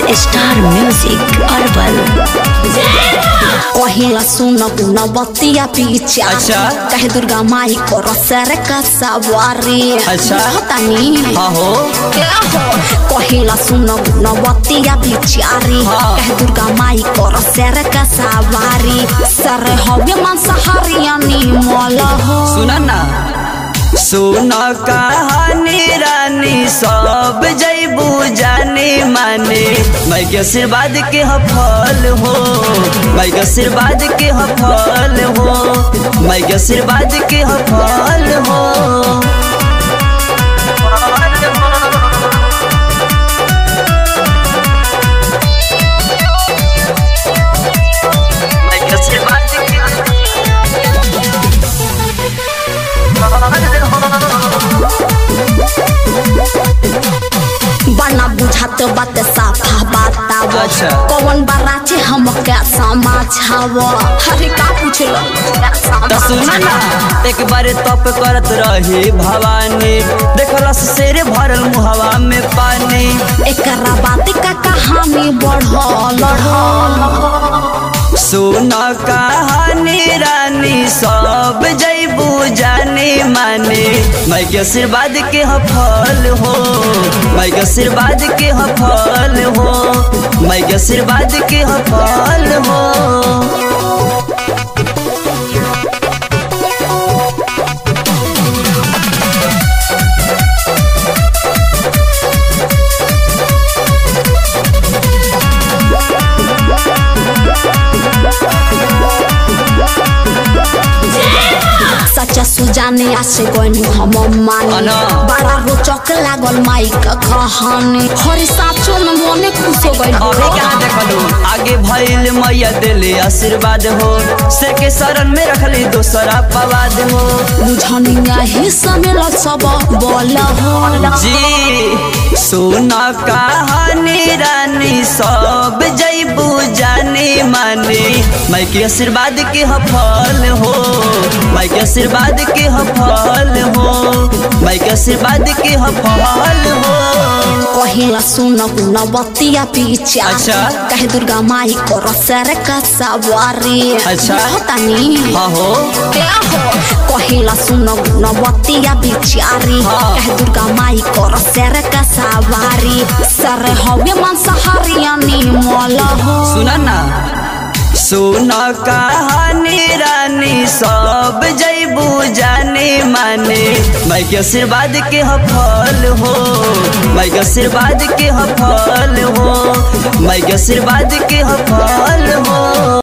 Star music herbal कहिला सुन गुना बतिया पीछा अच्छा। कहे दुर्गा माई को रसर का सवारी अच्छा। तानी हाँ हो कहिला सुन गुना बतिया बिचारी हाँ। कहे दुर्गा माई को रसर का सवारी सर हवे मांसाहारी यानी मल हो सुना ना सुन कहानी रानी सब जैबू जाने माने मैं के आशीर्वाद के हफल हो मैं के आशीर्वाद के हफल हो मैं के आशीर्वाद के हफल हो मैं के आशीर्वाद के बना बुझात बात साफा बताव अच्छा। कौन बराचे हम क्या समाचाव हरे का पूछलो तो सुना ना एक बार तप करत रही भवानी देखलस शेर भरल मुहवा में पानी एकरा बात का कहानी बढ़ल सुन कहानी रानी सब जैबू जाने माने मैं के आशीर्वाद के हफल हो मैं के आशीर्वाद के हफल हो मैं के आशीर्वाद के हफल हो सच्चा सुजाने आसे गनी हम मानी अना। बड़ा रोचक लागल माई का कहानी हरे साचो में मने खुश हो गइल अभी क्या देखलू आगे भइल मैया दिले आशीर्वाद हो से के शरण में रखली दोसरा पवाद हो बुझनिया ही समेल सब बोल हो जी सुना कहानी रानी सब जैबू जाने माने मैं के आशीर्वाद के हफल हो मैं के आशीर्वाद के हफल हो मैं के आशीर्वाद के हफल हो कहिला सुन गुना बतिया पीछा अच्छा। कहे दुर्गा माई को रसर का सवारी अच्छा। तानी हाँ हो क्या हो कहिला सुन गुना बतिया बिचारी हाँ। कहे दुर्गा माई को रसर का सवारी सर हवे मांसाहारी यानी मल हो सुना ना सुन कहानी रानी सब जैबू जाने माने मैं के आशीर्वाद के हफल हो मैं के आशीर्वाद के हफल हो मैं के आशीर्वाद के हफल हो